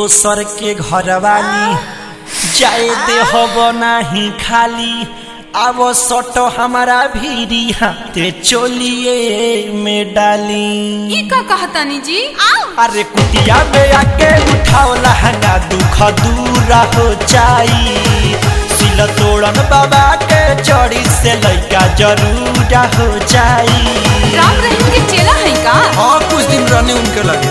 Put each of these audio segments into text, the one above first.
दोसर के घरवाली जाए दे हब नाही खाली अब सटो हमारा भीरी हाथे चोलिए में डाली ई का कहतानी जी अरे कुटिया में आके उठाओ लहंगा दुख दूर हो जाई सिल तोड़न बाबा के जड़ी से लइका जरूर हो जाई राम रहीम के चेला है का हाँ कुछ दिन रहने उनके लगे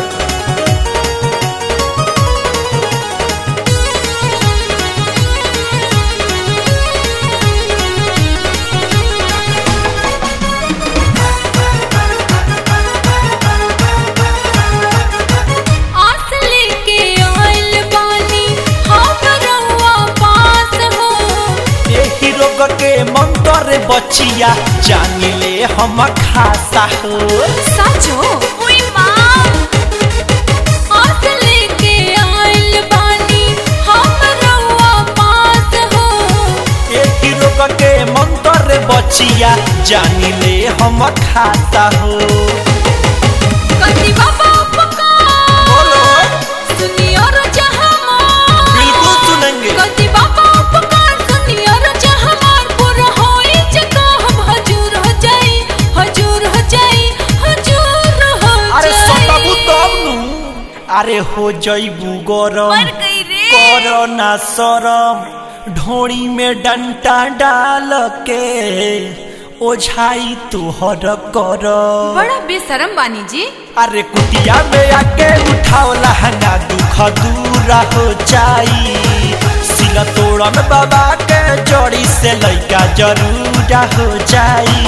आस लेके आइल बानी हम रउआ पास हो एही रोग के मंत्र बचिया जान ले हम खासा हो साचो ओई माँ आस लेके आइल बानी हम रउआ पास हो एही रोग के मंत्र बचिया जान ले हम खाता हो कति बाबा पुकार बोलो सुनियो रो जहां बिल्कुल सुनेंगे कति बाबा पुकार सुनियो रो जहां पूरा होई जका हम हजूर हो जाई हजूर हो जाई हजूर हो अरे जाई सताबू तब नु अरे हो जईबू गरम मर गई रे करो ना शरम ढोड़ी में डंटा डाल के ओझाई तुहर कर बड़ा बेशरम बानी जी अरे कुटिया में आके उठाओ लहंगा दुख दूर हो जाई सिल तोड़न बाबा के जड़ी से लइका जरूर हो जाई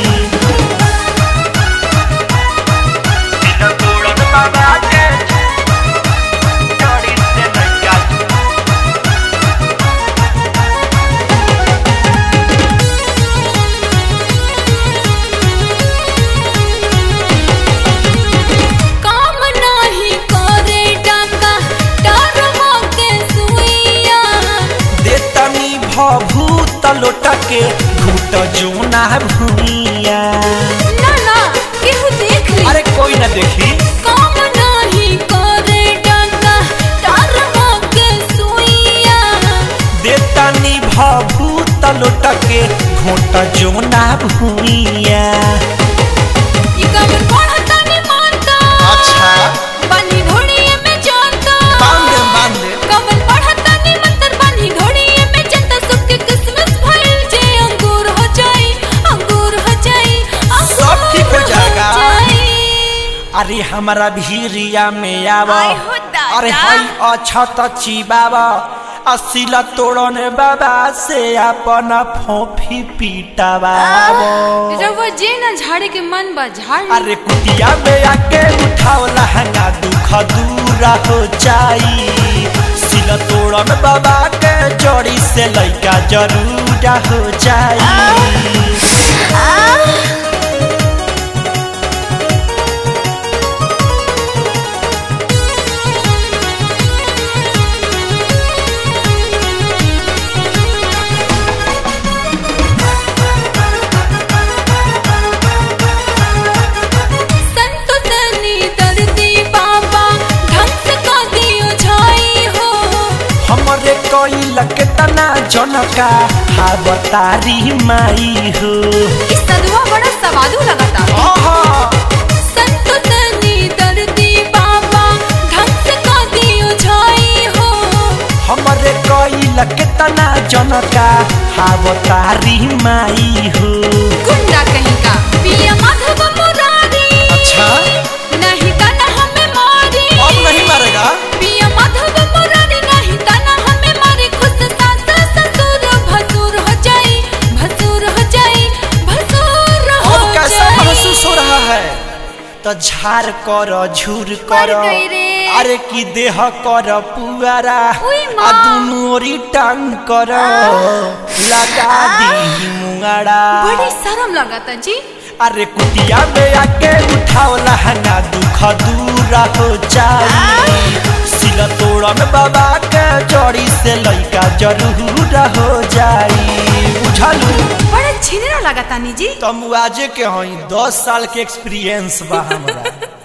सिल तोड़न बाबा के जड़ी से लइका काम नाही करे डाका डरवा के सुइया देतनी भभूत लोटा के घूट जोना भूइया ना ना केहू देख ली अरे कोई ना देखी काम नाही करे डाका डरवा के सुइया देतनी भभूत लोटा के घूट जोना भूइया ई कमर पढ़ता नहीं मानता अच्छा बनी घोड़िए में जानता बांध दे बांध दे कमर पढ़ता नहीं मंतर बनी घोड़िए में जानता सबके किस्मत भइल जे अंगूर हो जाई अंगूर हो जाई अंगूर सब ठीक हो जाएगा। जाई। अरे हमारा भीरिया में आव आय हो दादा। अरे हई अछत चिबावा असिला तोड़न बाबा से अपन फोफी पीटावा रउआ जे ना झाड़े के मन बा झाड़ ली। अरे कुटिया में आके उठाओ लहंगा दुख दूर हो जाई सिल तोड़न बाबा के जड़ी से लइका जरूर हो जाई संत सनी दर्दी बाबा ढंग से का दियो झाई हो हमरे कोई लकतना जनका हावतारी माई हो इस सदुआ बड़ा सवादु लगता आहा संत सनी दर्दी बाबा ढंग से का दियो झाई हो हमरे कोई लकतना जनका हावतारी माई हो गुंडा कहीं का पिया माधव मुरारी अच्छा नहीं तना हमें मारी अब नहीं मारेगा पिया माधव मुरारी नहीं तना हमें मारी खुद सास ससुर भसुर हो जाई भसुर हो जाई भसुर हो अब कैसा जाई महसूस हो रहा है तो झार कर झूर कर मर गई रे। अरे की देह कर पुआरा उई माँ। आ दुनु ओरी टांग कर लगा दी मुंगड़ा बड़ी शर्म लगता जी अरे कुटिया में आके उठाओ लहंगा दुख दूर हो जाई सिल तोड़न बाबा के जड़ी से लइका जरूर हो जाई बुझलू बड़े छिनेरा लगता नी जी तुम आजे के हई दस साल के एक्सपीरियंस बा हमरा